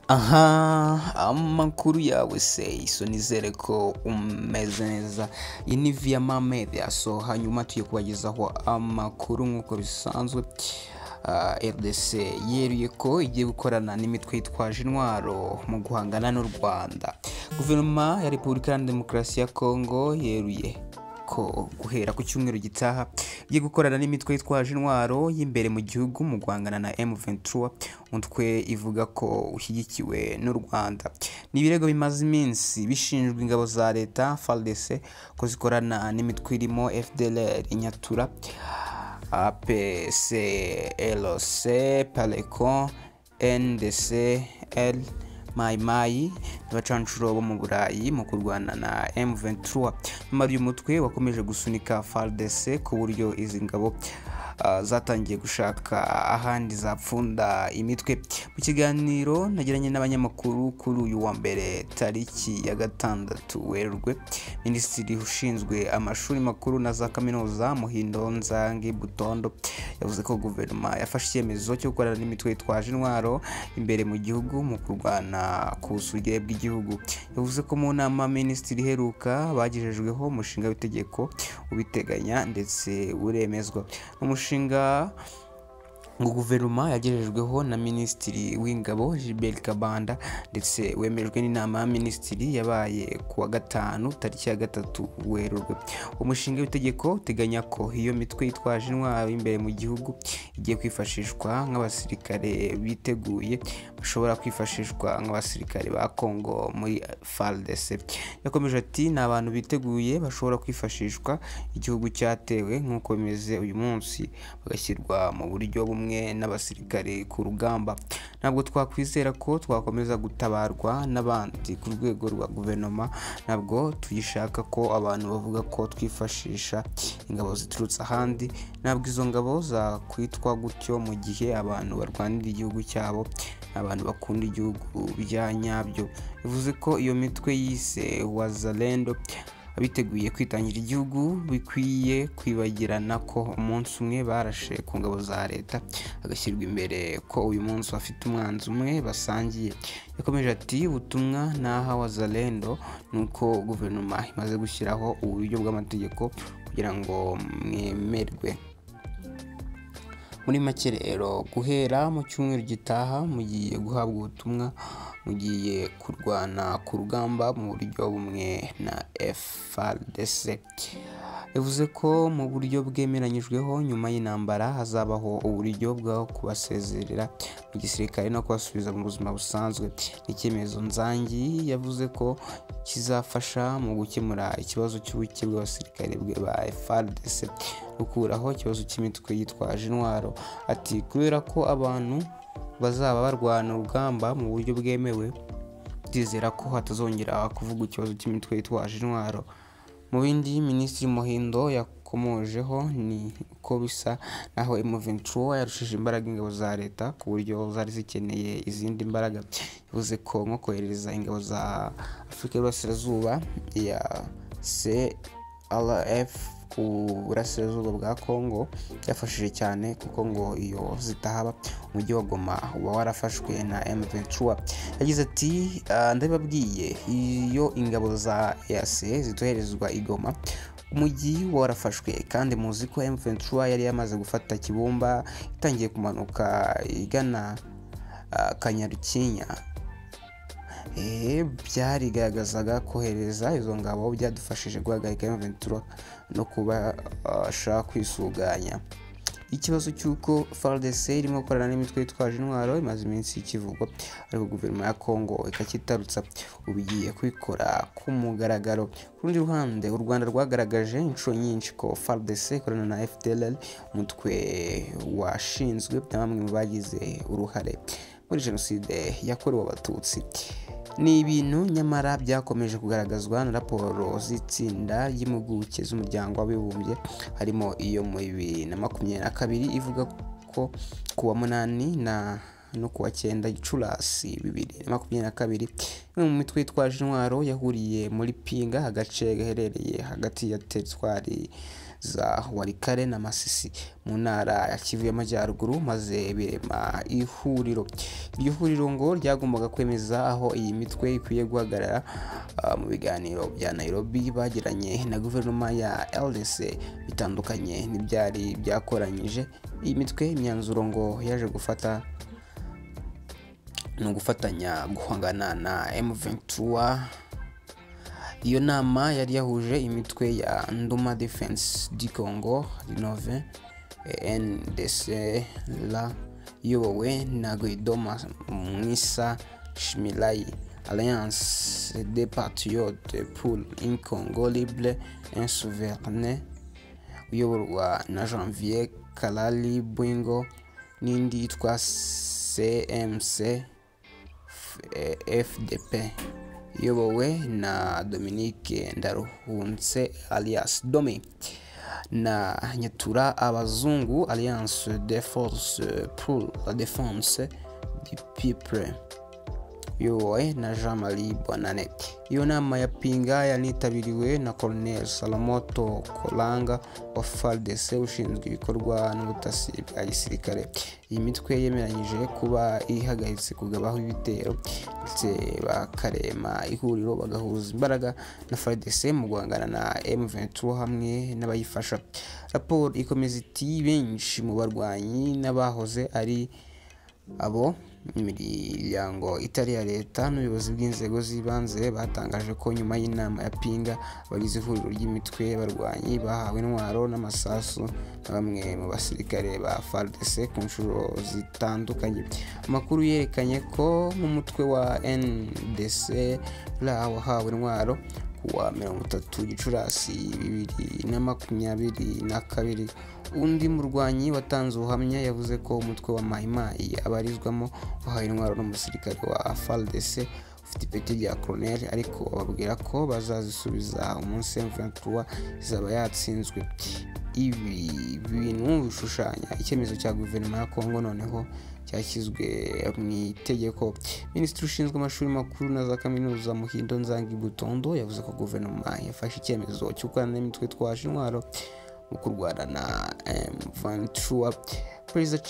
aha amakuru yawe se iso nizere ko umeze neza iyi ni viya mamede so hanyuma tugiye kubagezaho amakuru nk'uko bisanzwe Ah, rdc yeruye ko igiye gukorana n'imitwe yitwaje intwaro mu guhangana n'u rwanda guverinoma ya repubulika iharanira demokarasi ya kongo yeruye ko guhera ku cyumweru gitaha igiye gukorana n'imitwe yitwaje intwaro y'imbere mu gihugu mu guhangana na M23 umutwe ivuga ko ushyigikiwe n'u Rwanda ni ibirego bimaze iminsi bishinjwa ingabo za leta FARDC ko zikorana n'imitwe irimo FDLR Inyatura APCLC Palecon NDC L mayimayi n'abacanshuro bo mu burayi mu kurwana na M23 nyuma y'uyu mutwe wakomeje gusunika FARDC ku buryo izi ngabo ah, zatangiye gushaka ahandi zapfunda imitwe mu kiganiro nagiranye n'abanyamakuru kuri uyu wa mbere tariki ya gatandatu werurwe minisitiri ushinzwe amashuri makuru na za kaminuza muhindo nzangi butondo yavuze ko guverinoma yafashe icyemezo cyo gukorana n'imitwe yitwaje intwaro imbere mu gihugu mu kurwana ku busugi bw'igihugu yavuze ko mu nama minisitiri iheruka bagejejweho umushinga w'itegeko ubiteganya ndetse uremezwa umushinga ngo guverinoma yagejejweho na minisitiri w'ingabo gilbert kabanda ndetse wemejwe n'inama ya minisitiri yabaye ku wa gatanu tariki ya gatatu werurwe umushinga w'itegeko uteganya ko iyo mitwe yitwaje intwaro imbere mu gihugu igiye kwifashishwa nk'abasirikare biteguye bashobora kwifashishwa nk'abasirikare ba kongo muri fardc yakomeje ati ni abantu biteguye bashobora kwifashishwa igihugu cyatewe nk'uko bimeze uyu munsi bagashyirwa mu buryo bumwe n'abasirikare ku rugamba ntabwo twakwizera ko twakomeza gutabarwa n'abandi ku rwego rwa guverinoma ntabwo tuyishaka ko abantu bavuga ko twifashisha ingabo ziturutse ahandi ntabwo izo ngabo zakwitwa gutyo mu gihe abantu barwanira igihugu cyabo abantu bakunda igihugu bya nyabyo bivuze ko iyo mitwe yise wazalendo abiteguye kwitangira igihugu bikwiye kwibagirana ko umunsi umwe barashe ku ngabo za leta hagashyirwa imbere ko uyu munsi bafite umwanzi umwe basangiye yakomeje ati ubutumwa naha wa zalendo ni uko guverinoma imaze gushyiraho uburyo bw'amategeko kugira ngo mwemerwe muri make rero guhera mu cyumweru gitaha mugiye guhabwa ubutumwa mugiye kurwana ku rugamba mu buryo bumwe na FARDC yavuze ko mu buryo bwemeranyijweho nyuma y'intambara hazabaho uburyo bwo kubasezerera mu gisirikare no kubasubiza mu buzima busanzwe ni icyemezo nzangi yavuze ko kizafasha mu gukemura ikibazo cy'ubuke bw'abasirikare bwe ba FARDC gukuraho ikibazo cy'imitwe yitwaje intwaro ati kubera ko abantu bazaba barwana urugamba mu buryo bwemewe ndizera ko hatazongera kuvuga ikibazo cy'imitwe yitwaje intwaro mu bindi minisitiri muhindo yakomojeho ni uko bisa naho M23 yarushije imbaraga ingabo za leta ku buryo zari zikeneye izindi mbaraga yavuze ko nko kohereza ingabo za afurika y'uburasirazuba ya crf ku burasirazuba bwa kongo byafashije cyane kuko ngo iyo zitahaba umujyi wa goma uba warafashwe na m23 yagize ati "Ah, ndabibabwiye iyo ingabo za eac zitoherezwa i goma umujyi uba warafashwe kandi muzi ko m23 yari yamaze gufata kibumba itangiye kumanuka igana ah, kanyarukinya Eh, byarigaragazaga kohereza izo ngabo byadufashije guhagarika M23 no kubasha kwisuganya ikibazo cy'uko FARDC irimo gukorana n'imitwe yitwaje intwaro imaze iminsi ikivugwa ariko guverinoma ya Kongo ikakitarutsa ubu igiye kubikora ku mugaragaro ku rundi ruhande u Rwanda rwagaragaje inshuro nyinshi ko FARDC ikorana na FDLR umutwe washinzwe na bamwe mu bagize uruhare muri jenoside yakorewe abatutsi ni ibintu nyamara byakomeje kugaragazwa na raporo z'itsinda ry'impuguke z'umuryango w'abibumbye harimo iyo mu bibiri na makumyabiri na kabiri ivuga ko ku wa munani na no ku wa cyenda gicurasi bibiri na makumyabiri na kabiri imwe mu mitwe yitwaje intwaro yahuriye muri pinga agace gaherereye hagati ya teritwari za warikare na masisi mu ntara ya kivu y'amajyaruguru maze birema ihuriro iryo huriro ngo ryagombaga kwemeza aho iyi mitwe ikwiye guhagarara ah, mu biganiro bya nairobi bagiranye na guverinoma ya ldc bitandukanye n'ibyari byakoranyije iyi mitwe imyanzuro ngo yaje gufata ni ugufatanya guhangana na M23 iyo nama yari yahuje imitwe ya Nduma Defense du Congo Renove eh, NDC la iyobowe na Guidoma Mwisa Shimilai Alliance des Patriotes pour un Congo libre et souverain uyoborwa na Janvier Kalali Bwingo n'indi yitwa CMC eh, fdp iyobowe na dominique ndaruhunse alias domi na nyatura abazungu alliance de force pour la défense du people iyobowe na jean marie bonane iyo nama ya pinga yanitabiriwe na colonel salamoto kolanga wa fardc ushinzwe ibikorwa n'ubutasi bwa gisirikare iyi mitwe yemeranyije kuba ihagaritse kugabaho ibitero ndetse bakarema ihuriro bagahuza imbaraga na fardc mu guhangana na m23 hamwe n'abayifasha raporo ikomeza iti benshi mu barwanyi n'abahoze ari abo imiryango itari iya leta n'ubuyobozi bw'inzego z'ibanze batangaje ko nyuma y'inama ya pinga abagize ihuriro ry'imitwe y'abarwanyi bahawe intwaro n'amasasu na bamwe mu basirikare ba fardc ku nshuro zitandukanye amakuru yerekanye ko n'umutwe wa ndc ra wahawe intwaro kuwa mirongo itatu gicurasi bibiri na makumyabiri na kabiri undi murwanyi watanze ubuhamya yavuze ko umutwe wa mayimayi abarizwamo wahawe intwaro n'umusirikare wa fardc ufite ipeti rya koroneri ariko bababwira ko bazazisubiza umunsi mvura izaba yatsinzwe ibi bintu bishushanya icyemezo cya guverinoma ya kongo noneho cyashyizwe mu itegeko minisitiri ushinzwe amashuri makuru na za kaminuza muhindo nzangi butondo yavuze ko guverinoma yafashe icyemezo cyo gukorana n'imitwe twaje intwaro mu kurwana na m perezida